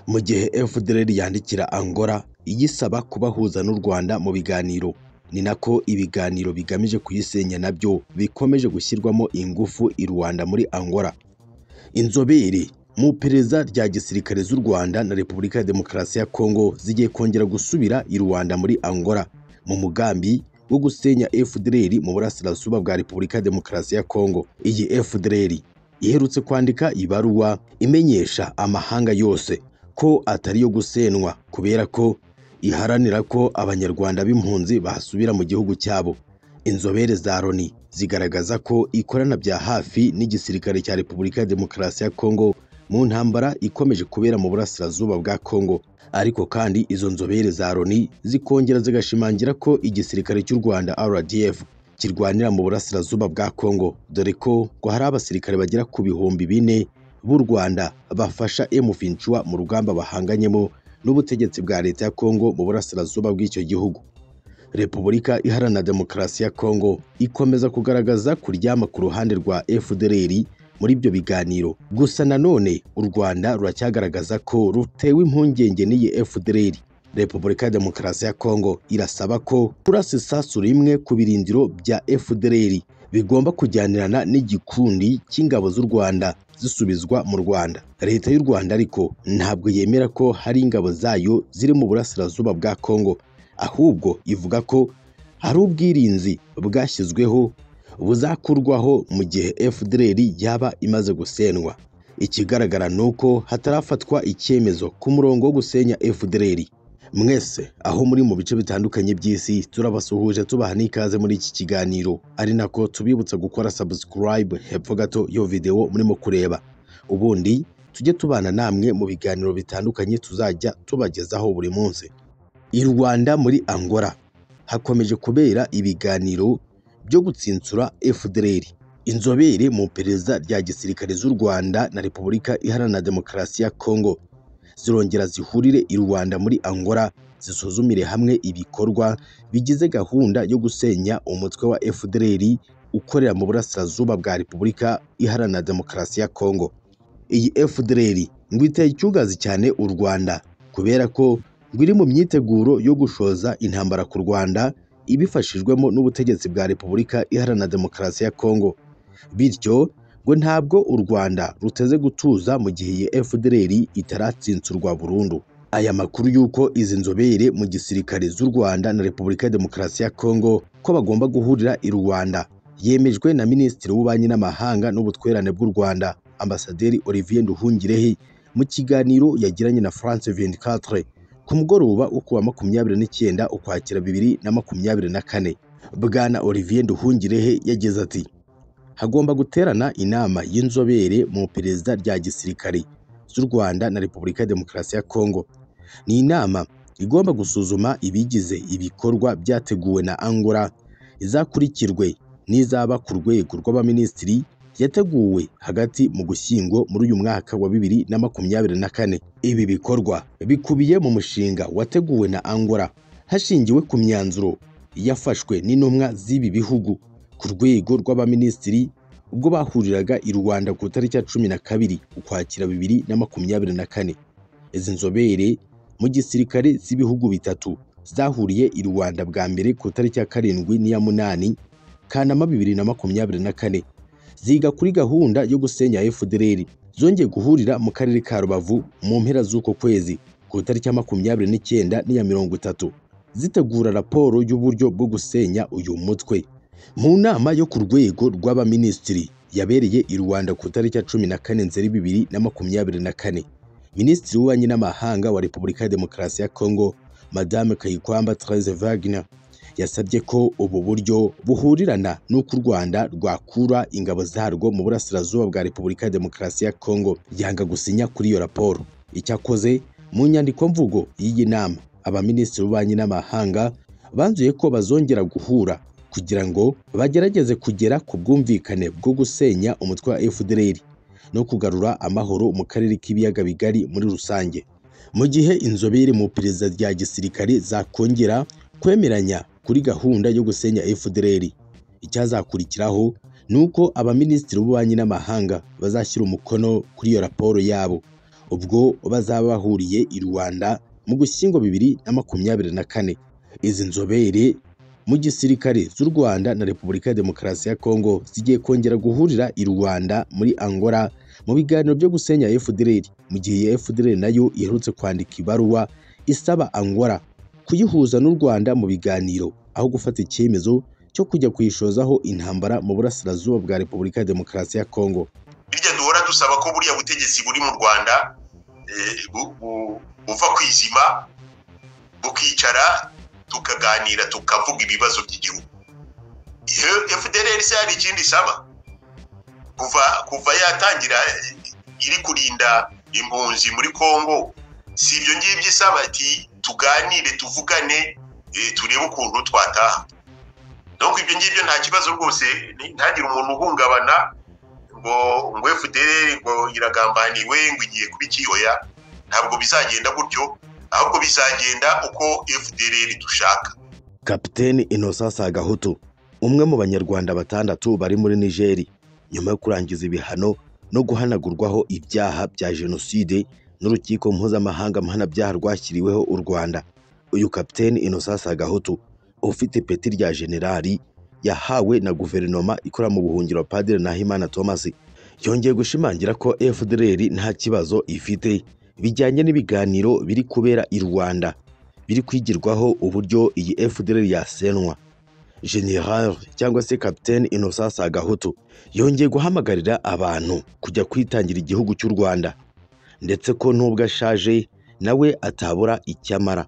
Mu gihe FDLR yandikira Angola iyisaba kubahuza n'u Rwanda mu biganiro ni nako ibiganiro bigamije kuyisenya nabyo bikomeje gushyirwamo ingufu i Rwanda muri Angola inzobere mu iperereza rya gisirikare z'u Rwanda na Repubulika ya Demokarasi ya Kongo zigiye kongera gusubira i Rwanda muri Angola mu mugambi wo gusenya FDLR mu burasirazuba bwa Repubulika ya Demokarasi ya Kongo iyi FDLR iherutse kwandika ibaruwa imenyesha amahanga yose ko atari yo gusenwa kubera ko iharanira ko abanyarwanda b'impunzi basubira mu gihugu cyabo inzobere za loni zigaragaza ko ikorana bya hafi n'igisirikare cya repubulika ya demokarasi ya kongo mu ntambara ikomeje kubera mu burasirazuba bwa kongo ariko kandi izo nzobere za loni zikongera zigashimangira ko igisirikare cy'u rwanda rdf kirwanira mu burasirazuba bwa kongo dore ko ngo hari abasirikare bagera ku bihumbi bine b'u Rwanda bafasha M23 mu rugamba bahanganyemo n'ubutegetsi bwa leta ya Kongo mu burasirazuba bw'icyo gihugu. Repubulika Iharanira Demokarasi ya Kongo ikomeza kugaragaza kuryama ku ruhande rwa FDLR muri ibyo biganiro. Gusa nanone u Rwanda ruracyagaragaza ko rutewe impungenge n'iyi FDLR. Repubulika ya Demokarasi ya Kongo irasaba ko kurasa isasu rimwe ku birindiro bya FDLR bigomba kujyanirana n'igikundi cy'ingabo z'u Rwanda zisubizwa mu Rwanda. Leta y'u Rwanda ariko ntabwo yemera ko hari ingabo zayo ziri mu burasirazuba bwa Kongo, ahubwo ivuga ko hari ubwirinzi bwashyizweho buzakurwaho mu gihe FDLR yaba imaze gusenwa. Ikigaragara ni uko hatarafatwa icyemezo ku murongo wo gusenya FDLR. Mwese aho muri mu bice bitandukanye by'isi turabasuhuje tubaha n'ikaze muri iki kiganiro ari nako tubibutsa gukora subscribe hepfo gato yo video murimo kureba ubundi tujye tubana namwe mu biganiro bitandukanye tuzajya tubagezaho buri munsi i Rwanda muri Angola hakomeje kubera ibiganiro byo gutsinsura FDLR inzobere mu iperereza rya gisirikare z'u Rwanda na Repubulika Iharanira Demokarasi ya Kongo zirongera zihurire i Rwanda muri Angola zisuzumire hamwe ibikorwa bigize gahunda yo gusenya umutwe wa FDLR ukorera mu burasirazuba bwa Repubulika Iharanira Demokarasi ya Kongo. Iyi FDLR ngo iteye icyugazi cyane u Rwanda kubera ko ngo iri mu myiteguro yo gushoza intambara ku Rwanda ibifashijwemo n'ubutegetsi bwa Repubulika Iharanira Demokarasi ya Kongo. Bityo ngo ntabwo u Rwanda ruteze gutuza mu gihe iyi FDLR itaratsinsurwa burundu. Aya makuru y'uko izi nzobere mu gisirikare z'u Rwanda na Repubulika ya Demokarasi ya Kongo ko bagomba guhurira i Rwanda yemejwe na Minisitiri w'Ububanyi n'Amahanga n'Ubutwererane bw'u Rwanda Ambasaderi Olivier Nduhungirehe mu kiganiro yagiranye na France 24 ku mugoroba wo kuwa makumyabiri n'icyenda Ukwakira bibiri na makumyabiri na kane. Bwana Olivier Nduhungirehe yagize ati hagomba guterana inama y'inzobere mu iperereza rya gisirikare z'u Rwanda na Repubulika ya Demokarasi ya Kongo. Ni inama igomba gusuzuma ibigize ibikorwa byateguwe na Angola izakurikirwe n'izaba ku rwego rw'abaminisitiri yateguwe hagati mu gushyingo muri uyu mwaka wa bibiri na makumyabiri na kane. Ibi bikorwa bikubiye mu mushinga wateguwe na Angola hashingiwe ku myanzuro yafashwe n'intumwa z'ibi bihugu ku rwego rw'abaminisitiri ubwo bahuriraga i Rwanda ku itariki ya cumi na kabiri Ukwakira bibiri na makumyabiri na kane. Izi nzobere mu gisirikare z'ibihugu bitatu zahuriye i Rwanda bwa mbere ku itariki ya karindwi n'iya munani Kanama bibiri na makumyabiri na kane. Ziga kuri gahunda yo gusenya FDLR zongeye guhurira mu karere ka Rubavu mu mpera z'uko kwezi ku itariki ya makumyabiri n'icyenda n'iya mirongo itatu zitegura raporo y'uburyo bwo gusenya uyu mutwe. Mu nama yo ku rwego rw'abaminisitiri yabereye i Rwanda ku itariki ya cumi na kane Nzeri bibiri na makumyabiri na kane, Minisitiri w'Ububanyi n'Amahanga wa Repubulika ya Demokarasi ya Kongo Madame Kayikwamba Therese Wagner yasabye ko ubu buryo buhurirana n'uko u Rwanda rwakura ingabo zarwo mu burasirazuba bwa Repubulika ya Demokarasi ya Kongo yanga gusinya kuri iyo raporo. Icyakoze mu nyandiko mvugo y'iyi nama abaminisitiri b'Ububanyi n'Amahanga banzuye ko bazongera guhura kugira ngo bagerageze kugera ku bwumvikane bwo gusenya umutwe wa FDLR no kugarura amahoro mu karere k'ibiyaga bigari muri rusange mu gihe inzobere mu iperereza rya gisirikare zakongera kwemeranya kuri gahunda yo gusenya FDLR icyazakurikiraho ni uko abaminisitiri b'ububanyi n'amahanga bazashyira umukono kuri iyo raporo yabo ubwo bazaba bahuriye i Rwanda mu Gushyingo bibiri na makumyabiri na kane izi nzobere mu gisirikare z'u Rwanda na Repubulika ya Demokarasi ya Kongo zigiye kongera guhurira i Rwanda muri Angola mu biganiro byo gusenya FDLR mu gihe FDLR nayo iherutse kwandika ibaruwa isaba Angola kuyihuza n'u Rwanda mu biganiro aho gufata icyemezo cyo kujya kuyishozaho intambara mu burasirazuba bwa Repubulika ya Demokarasi ya Kongo bijya duhora dusaba ko buriya butegetsi buri mu rwanda eh, bu- bu- buva kwizima bukicara tukaganira tukavuga ibibazo by'igihugu iyo fdrr se hari ikindi isaba kuva kuva yatangira eh, iri kurinda impunzi muri congo si ibyo ngibyo isaba ati tuganire tuvugane eh, turebe ukuntu twataha donc ibyo ngibyo nta kibazo rwose ni- ntagire umuntu uhungabana ngo ngo FDL ngo iragambaniwe ngo igiye kuba ikiyoya ntabwo bizagenda gutyo ahubwo bizagenda uko FDL dushaka Kapiteni Innocent Sagahutu umwe mu banyarwanda batandatu bari muri Nigeri nyuma yo kurangiza ibihano no guhanagurwaho ibyaha bya jenoside n'urukiko mpuzamahanga mpanabyaha rwashyiriweho u Rwanda uyu Kapiteni Innocent Sagahutu ufite peti rya generali yahawe na guverinoma ikora mu buhungiro Padiri Nahimana Thomas yongeye gushimangira ko FDLR nta kibazo ifite bijyanye n'ibiganiro biri kubera i Rwanda biri kwigirwaho uburyo iyi FDL yasenwa General cyangwa se Captain Innocent Sagahutu yongeye guhamagarira abantu kujya kwitangira igihugu cy'u Rwanda ndetse ko nubwo ashaje nawe atabura icyamara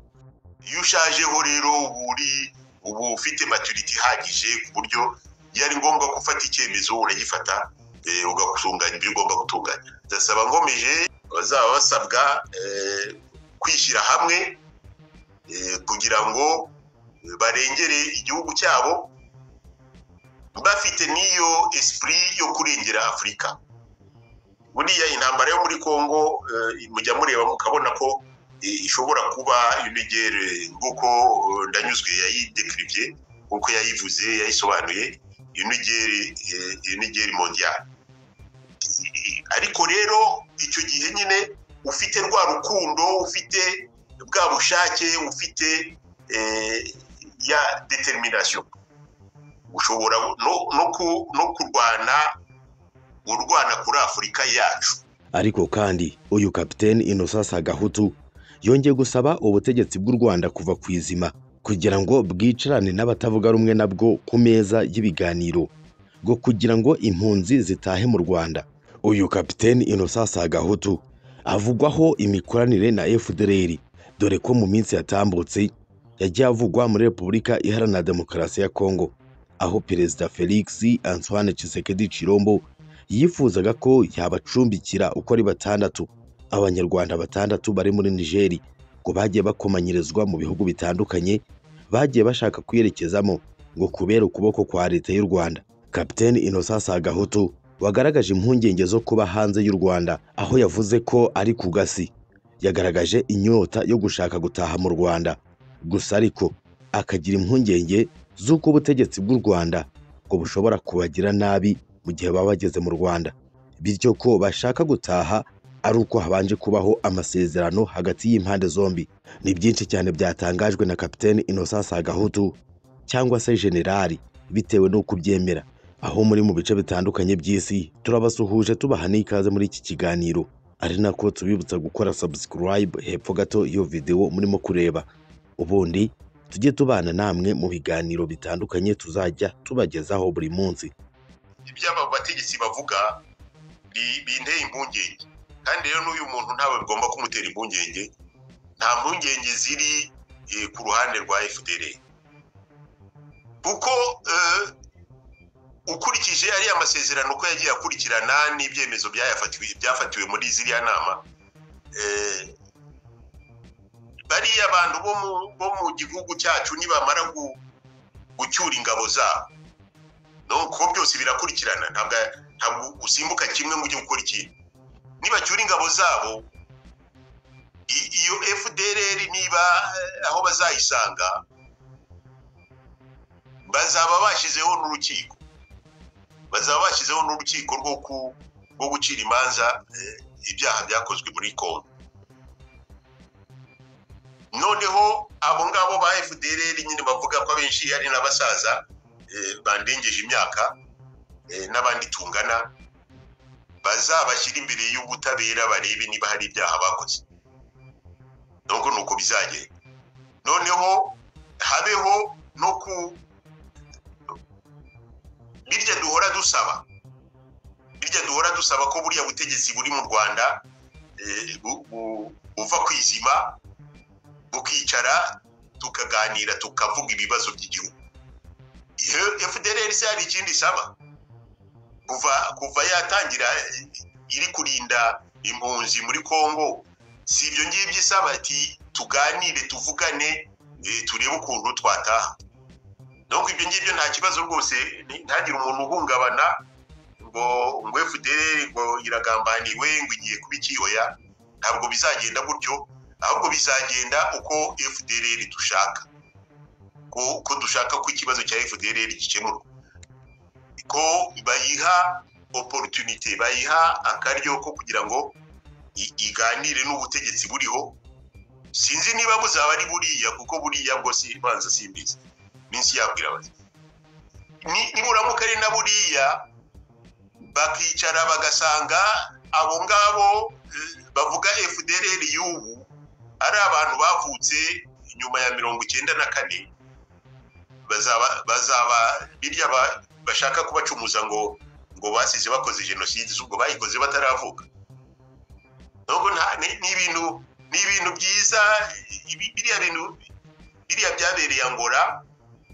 iyo ushajeho rero uba uri- uba ufite maturity ihagije ku buryo iyo ari ngombwa ko ufata icyemezo uragifata eh, ugatunganya ibyo ugomba gutunganya ndasaba nkomeje bazaba basabwa eh, kwishyira hamwe eh, kugira ngo eh, barengere igihugu cyabo bafite n'iyo esprit yo kurengera afurika buriya intambara yo muri congo eh, mujya mureba mukabona ko eh, ishobora kuba inegere nk'uko eh, ndanyuzwe yayidekirivye nk'uko yayivuze yayisobanuye inegere inegere mondiale Eh, ariko rero icyo gihe nyine ufite rwa rukundo ufite bwa bushake ufite eh, ya determination ushobora no, no, ku, no kurwana urwana kuri afurika yacu ariko kandi uyu Captain Innocent Sagahutu yongeye gusaba ubutegetsi bw'u Rwanda kuva ku izima kugira ngo bwicarane n'abatavuga rumwe nabwo ku meza y'ibiganiro ngo kugira ngo impunzi zitahe mu Rwanda uyu Captain Innocent Sagahutu avugwaho imikoranire na FDLR dore ko mu minsi yatambutse yagiye avugwa muri Repubulika Iharanira Demokarasi ya Kongo aho Perezida Felix Antoine Tshisekedi Chilombo yifuzaga ko yabacumbikira uko ari batandatu abanyarwanda batandatu bari muri nigeri ngo bagiye bakomanyirizwa mu bihugu bitandukanye bagiye bashaka kwiyerekezamo ngo kubera ukuboko kwa leta y'u rwanda kapiteni innocent sagahutu wagaragaje impungenge zo kuba hanze y'u rwanda aho yavuze ko ari ku gasi yagaragaje inyota yo gushaka gutaha mu rwanda gusa ariko akagira impungenge z'uko ubutegetsi bw'u rwanda ngo bushobora kubagira nabi mu gihe baba bageze mu Rwanda bityo ko bashaka gutaha ari uko habanje kubaho amasezerano hagati y'impande zombi ni byinshi cyane byatangajwe na Kapiteni Innocent Sagahutu cyangwa se Generali bitewe n'uko ubyemera aho muri mu bice bitandukanye by'isi turabasuhuje tubaha n'ikaze muri iki kiganiro ari nako tubibutsa gukora subscribe hepfo gato iyo video murimo kureba ubundi tujye tubana namwe mu biganiro bitandukanye tuzajya tubagezaho buri munsi iby'aba bategetsi bavuga bi- binteye impungenge kandi rero n'uyu muntu ntawe bigomba kumutera impungenge nta mpungenge ziri eh, ku ruhande rwa fdr kuko eh, ukurikije ariya masezerano ko yagiye akurikirana n'ibyemezo byayafatiwe byafatiwe muri ziriya nama eh, bariya bantu bo mu bo mu gihugu cyacu nibamara gu- gucyura ingabo zabo no kuko byose birakurikirana ntabwo ntabwo usimbuka kimwe ngo ujye gukora ikindi nibacyura ingabo zabo iyo fdr niba eh, aho bazayisanga bazaba bashyizeho n'urukiko bazaba bashyizeho n'urukiko rwo ku- rwo gucira imanza eh, ibyaha byakozwe muri kongo noneho abo ngabo ba fdr nyine bavuga ko abenshi ari n'abasaza eh, bandengeje imyaka eh, n'abandi tungana bazabashyira imbere y'ubutabera barebe niba hari ibyaha bakoze nubwo ni uko bizagenda noneho habeho no ku birya duhora dusaba birya duhora dusaba ko buriya butegetsi buri mu rwanda eh, bu- bu- buva ku izima bukicara tukaganira tukavuga ibibazo by'igihugu iyo fdr se hari ikindi isaba kuva kuva yatangira eh, iri kurinda impunzi muri Kongo si ibyo ngibyo isaba ati tuganire tuvugane eh, turebe ukuntu twataha donc ibyo ngibyo nta kibazo rwose ni- ntagire umuntu uhungabana ngo ngo FDR ngo iragambaniwe ngo igiye kuba ikiyoya ntabwo bizagenda gutyo ahubwo bizagenda uko FDR dushaka ko, ko dushaka ko ikibazo cya FDR gikemurwa ko bayiha opportunité bayiha akaryo ko kugira ngo i- iganire n'ubutegetsi buriho sinzi niba buzaba ari buriya kuko buriya bwo si banza simbizi minsi yabwira bati Ni- niburamuka ari na buriya bakicara bagasanga abo ngabo eh, bavuga FDLR y'ubu ari abantu bavutse nyuma ya mirongo icyenda na kane bazaba bazaba birya ba- bashaka kubacumuza ngo ngo basize bakoze jenoside ubwo bayikoze bataravuka nubwo nta ni ni ibintu ni ibintu byiza ibi- biriya bintu biriya byabereye angora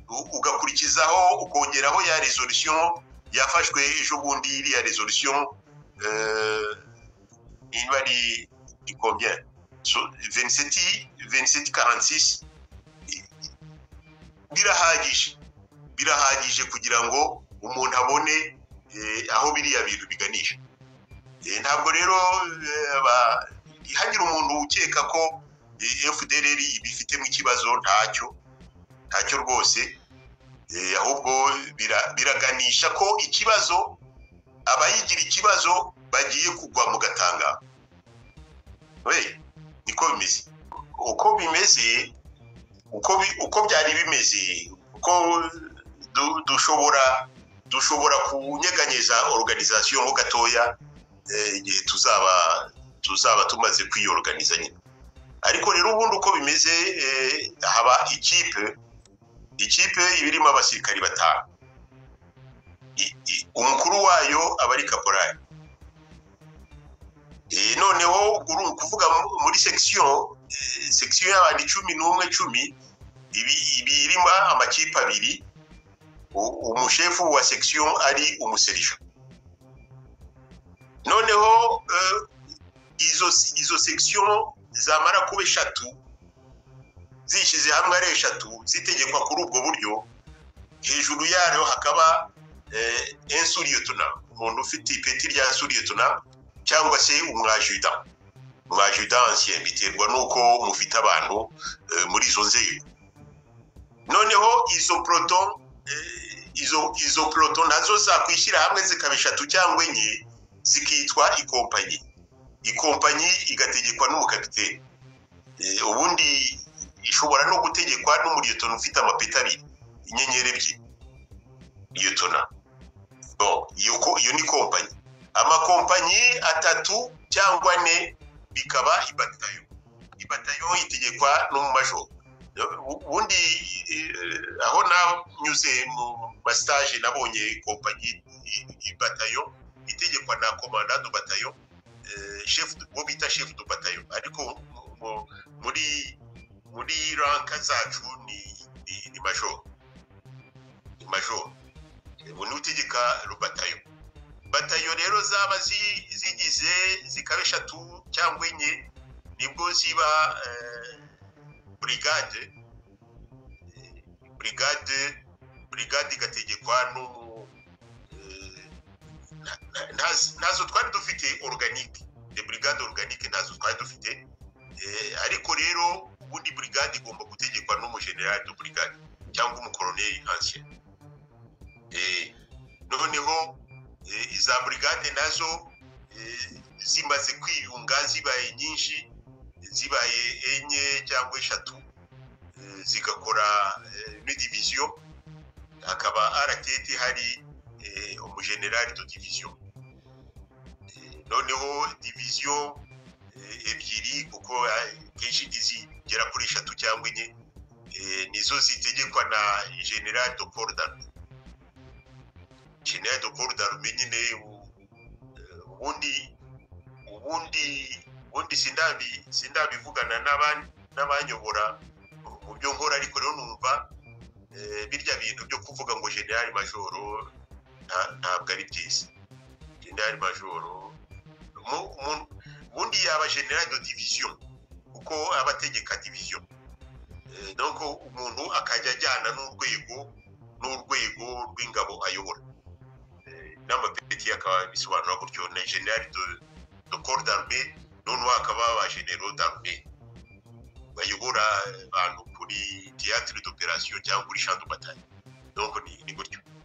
u- ugakurikizaho ukongeraho ya resolution yafashwe ejo bundi iriya resolution eh, niba ari ni combien so 27 27 46 birahagije birahagije kugira ngo umuntu abone eh, aho biriya bintu biganisha Eh, ntabwo rero eh, aba- ntihagire umuntu ukeka ko eh, fdr ibifitemo ikibazo ntacyo ntacyo rwose Eh, ahubwo bira- biraganisha ko ikibazo abayigira ikibazo bagiye kugwa mu gatanga niko bimeze uko bimeze uko bi- uko byari bimeze uko du- dushobora dushobora kunyeganyeza organisation ho gatoya eh, igihe tuzaba tuzaba tumaze kwiyorganiza nyine ariko rero ubundi uko bimeze eh, haba ikipe ikipe iba irimo abasirikari batanu I- i- umukuru wayo aba ari kaporari Eh, noneho uru ni ukuvuga mu- muri section eh, section y'abantu icumi n'umwe cumi ibi ibi irimo amakipe abiri u- umushefu wa section ari umuserija noneho eh, izo izo section zamara kuba eshatu zishyize hamwe ari eshatu zitegekwa kuri ubwo buryo hejuru yayo hakaba eh, insuriyotona umuntu ufite ipeti rya suriyotona cyangwa se umwajuda umwajuda ancien biterwa n'uko mufite abantu eh, muri izo nzego noneho izo proto eh, izo izo proto nazo zakwishyira hamwe zikaba eshatu cyangwa enye zikitwa ikompanyi ikompanyi igategekwa n'umukapiteni Eh, ubundi ishobora no gutegekwa n'umuriyotona ufite amapeti abiri inyenyeri ebyiri riyotona Bon, iyo ko- iyo ni kompanyi amakompanyi atatu cyangwa ane bikaba ibatayo ibatayo itegekwa n'umumajoro U- ubundi eh, aho nanyuze mu mastage nabonye kompanyi i- i- batayo itegekwa na komandante batayo eh, chef de- uwo bita chef de batayo ariko mu- mu- muri muri ranka zacu ni ni, ni majoro ni majoro Eh, ubu niwe utegeka rubatayo batayo rero zaba zi- zigize zikaba eshatu cyangwa enye nibwo ziba eh, burigade Eh, burigade burigade igategekwa n'umu eh, na- na- ntazo ntazo twari dufite organique de brigade organique ntazo twari dufite ariko rero ubundi burigade igomba gutegekwa n'umujenerali do burigade cyangwa umukoroneri nkansiye noneho iza burigade nazo zimaze kwiyunga zibaye nyinshi zibaye enye cyangwa eshatu zigakora n'idiviziyo hakaba aratete hari umujenerali do diviziyo noneho diviziyo ebyiri kuko kenshi zigera kuri eshatu cyangwa enye nizo zitegekwa na general do paul darme general do paul darme nyine ubundi ubundi ubundi sindabi sindabivugana n'abanyobora mu byo nkora ariko rero numva birya bintu byo kuvuga ngo general majoro ntabwo ari byiza general majoro ubundi yaba general de division kuko aba ategeka division donc umuntu akajya ajyana n'urwego n'urwego rw'ingabo ayobora n'amapeti akaba bisobanura gutyo na general de, de corps d'armée noneho akaba ba general d'armée bayobora abantu kuri théâtre d'opération cyangwa kuri champ de bataille donc ni, ni gutyo